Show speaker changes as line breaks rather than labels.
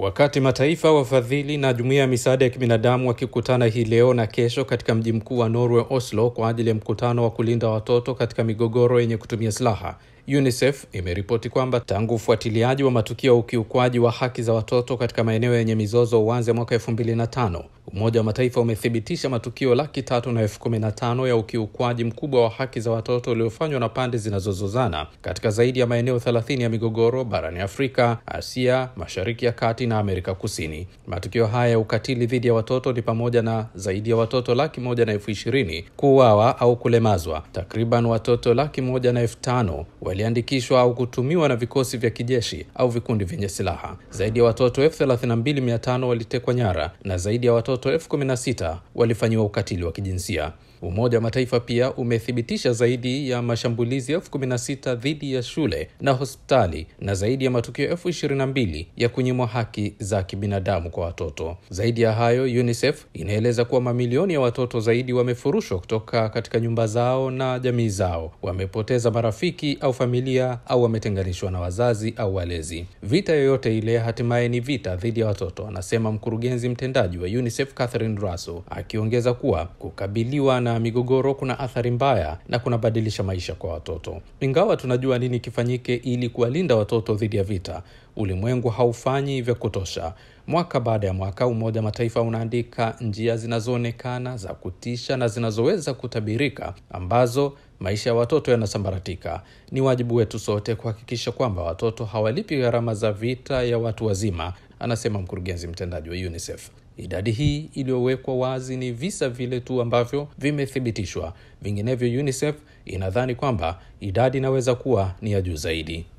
Wakati mataifa wafadhili na jumuiya ya misaada ya kibinadamu wakikutana hii leo na kesho katika mji mkuu wa Norway, Oslo, kwa ajili ya mkutano wa kulinda watoto katika migogoro yenye kutumia silaha, UNICEF imeripoti kwamba tangu ufuatiliaji wa matukio ya ukiukwaji wa haki za watoto katika maeneo yenye mizozo uanze mwaka elfu mbili na tano Umoja wa Mataifa umethibitisha matukio laki tatu na elfu kumi na tano ya ukiukwaji mkubwa wa haki za watoto uliofanywa na pande zinazozozana katika zaidi ya maeneo thelathini ya migogoro barani Afrika, Asia, Mashariki ya Kati na Amerika Kusini. Matukio haya ya ukatili dhidi ya watoto ni pamoja na zaidi ya watoto laki moja na elfu ishirini kuuawa au kulemazwa. Takriban watoto laki moja na elfu tano waliandikishwa au kutumiwa na vikosi vya kijeshi au vikundi vyenye silaha. Zaidi ya watoto elfu thelathini na mbili mia tano walitekwa nyara na zaidi ya watoto elfu kumi na sita walifanyiwa ukatili wa kijinsia. Umoja wa Mataifa pia umethibitisha zaidi ya mashambulizi elfu kumi na sita dhidi ya shule na hospitali na zaidi ya matukio elfu ishirini na mbili ya kunyimwa haki za kibinadamu kwa watoto. Zaidi ya hayo, UNICEF inaeleza kuwa mamilioni ya watoto zaidi wamefurushwa kutoka katika nyumba zao na jamii zao, wamepoteza marafiki au familia au wametenganishwa na wazazi au walezi. Vita yoyote ile hatimaye ni vita dhidi ya watoto, anasema mkurugenzi mtendaji wa UNICEF Catherine Russell, akiongeza kuwa kukabiliwa na migogoro kuna athari mbaya na kunabadilisha maisha kwa watoto. Ingawa tunajua nini kifanyike ili kuwalinda watoto dhidi ya vita, ulimwengu haufanyi vya kutosha. Mwaka baada ya mwaka, Umoja wa Mataifa unaandika njia zinazoonekana za kutisha na zinazoweza kutabirika ambazo maisha ya watoto yanasambaratika. Ni wajibu wetu sote kuhakikisha kwamba watoto hawalipi gharama za vita ya watu wazima, anasema mkurugenzi mtendaji wa UNICEF. Idadi hii iliyowekwa wazi ni visa vile tu ambavyo vimethibitishwa. Vinginevyo, UNICEF inadhani kwamba idadi inaweza kuwa ni ya juu zaidi.